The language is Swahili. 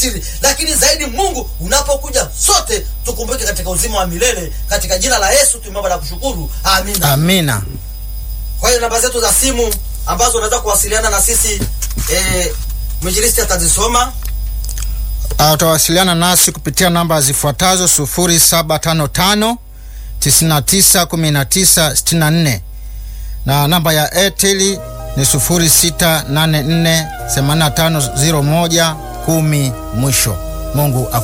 siri, lakini zaidi Mungu unapokuja, sote tukumbuke katika uzima wa milele. Katika jina la Yesu tumeomba na kushukuru, amina. Amina. Kwa hiyo namba zetu za simu ambazo unaweza kuwasiliana na sisi eh, mwinjilisti atazisoma. Uh, utawasiliana nasi kupitia namba zifuatazo 0755 991964 na namba ya Airtel ni 0684850110 mwisho. Mungu